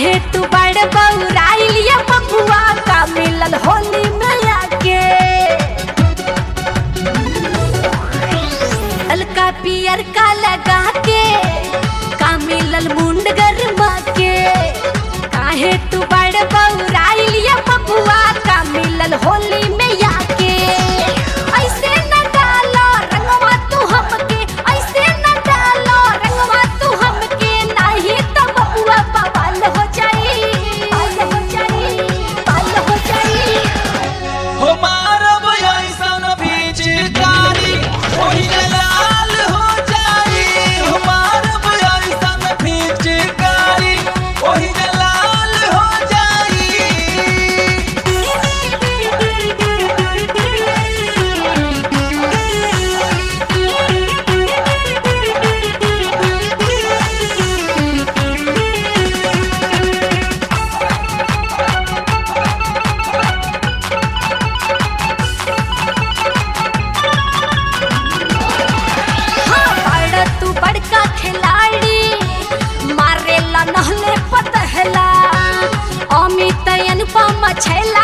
काहे तू बड़ बौराइल ये बबुआ का मिलल होली में आके हल्का पियर का लगा के का मिलल मुंड गरमा के काहे तू बड़ बौराइल ये बबुआ का मिलल होली में आके ऐसे न डालो रंगवा तू हमके ऐसे न डालो रंगवा तू हमके नाही तो बबुआ बवाल हो जाई बाल हो जाई बाल हो जाई हो मारब ऐसन पिचकारी ओहिले लाल हो जाई हो मारब ऐसन पिचकारी ओहिले लाल हो जाई हाँ, बड़ तू बड़का खिलाड़ी मारेला नहले पतहला अमित अनुपम छैला